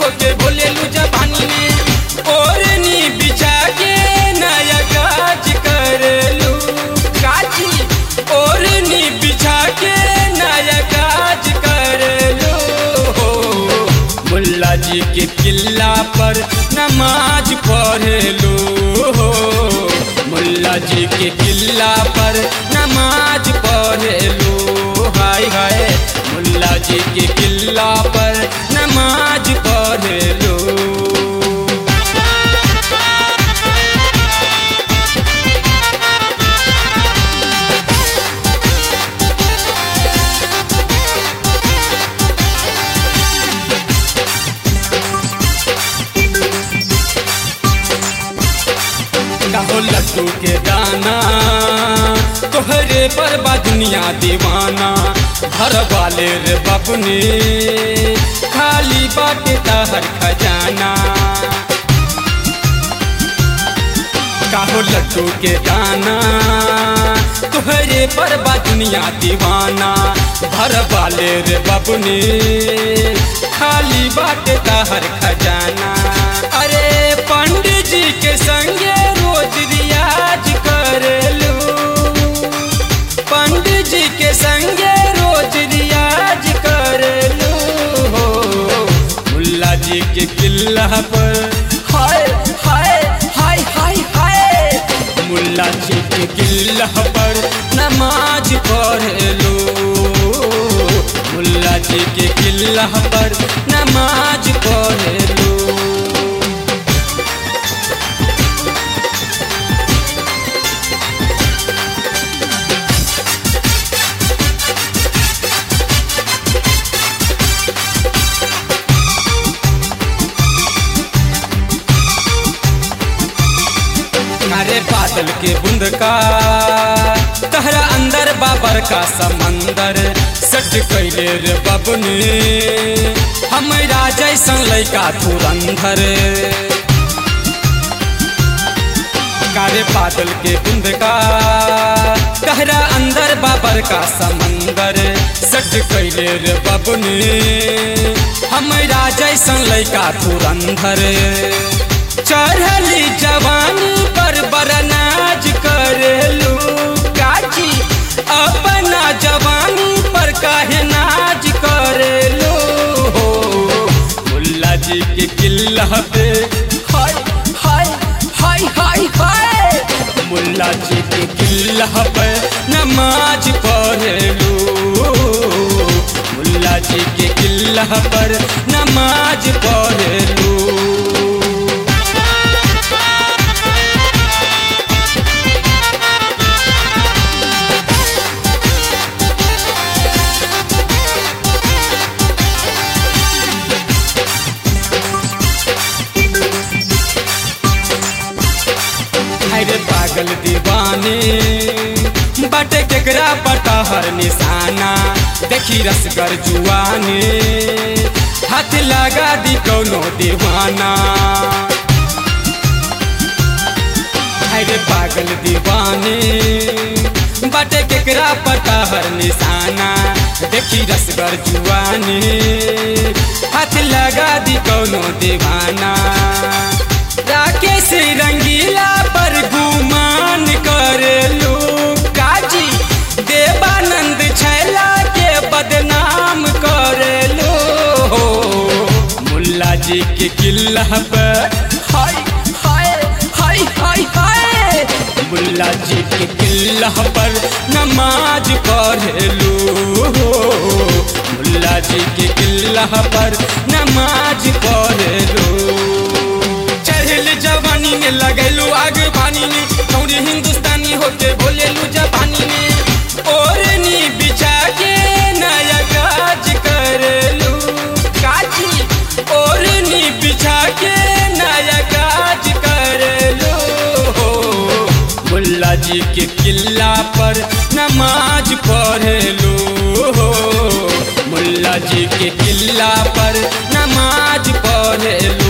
होके बोलेलू जबानी में ओरनी बिछा के नया काज करेलू काजी ओरनी बिछा के नया काज करेलू हो मुल्ला जी के किला पर नमाज पढ़ेलू हो मुल्ला जी के किला पर नमाज पढ़ेलू हाय हाय मुल्ला जी के किला पर नमाज पढ़ेलू कहो लड्डू के दाना तोहरे पर बा दुनिया दीवाना घर वाले रे बबने खाली बाटे तहर खजाना काहो लड्डू के दाना तोहरे पर बा दुनिया दीवाना घर वाले रे बबने खाली बाटे तहर खजाना अरे पंडित जी के संगे रोज रियाज करेलू पंडित जी के संगे रोज रियाज करेलू हो मुल्ला जी के किला पर हाय हाय हाय हाय हाय मुल्ला जी के किला पर नमाज पढ़ेलू मुल्ला जी के किला पर नमाज पढ़ेलू अरे बादल के बूंद का तहरा अंदर बाबर का समंदर सट कैले रे बबने हमरा जैसन लैका धुरंधर कारे बादल के बूंद का तहरा अंदर बाबर का समंदर सट कैले रे बबने हमरा जैसन लैका धुरंधर चढ़ली जवानी पर बरनाज करेलू काची अपना जवानी पर काहे नाज करेलू हो मुल्ला जी के किला पे हाय हाय हाय हाय हाय मुल्ला जी के किला पे नमाज पढ़ेलू मुल्ला जी के किला पर नमाज पढ़ेलू अरे पागल दीवाने बटे केकरा पटा हर निशाना देखी रसगर जुआने हाथ लगा दी कौनो दीवाना अरे पागल दीवाने बटे केकरा पटा हर निशाना देखी रसगर जुआने हाथ लगा दी कौनो दीवाना राकेश रंगीला पर गुमान करेलू काजी देवानंद छैला के बदनाम करेलू हो मुल्ला जी के किला पर हाय हाय हाय हाय हाय मुल्ला जी के किला पर नमाज पढ़ेलू हो मुल्ला जी के किला पर नमाज पढ़ेलू चढ़ल जवानी में लगेलू आग पानी में कौड़ी हिंदुस्तानी होके बोलेलू जबानी में ओरनी बिछा के नया काज करेलू काजी ओरनी बिछा के नया काज करेलू हो मुल्ला जी के किला पर नमाज पढ़ेलू हो मुल्ला जी के किला पर नमाज पढ़ेलू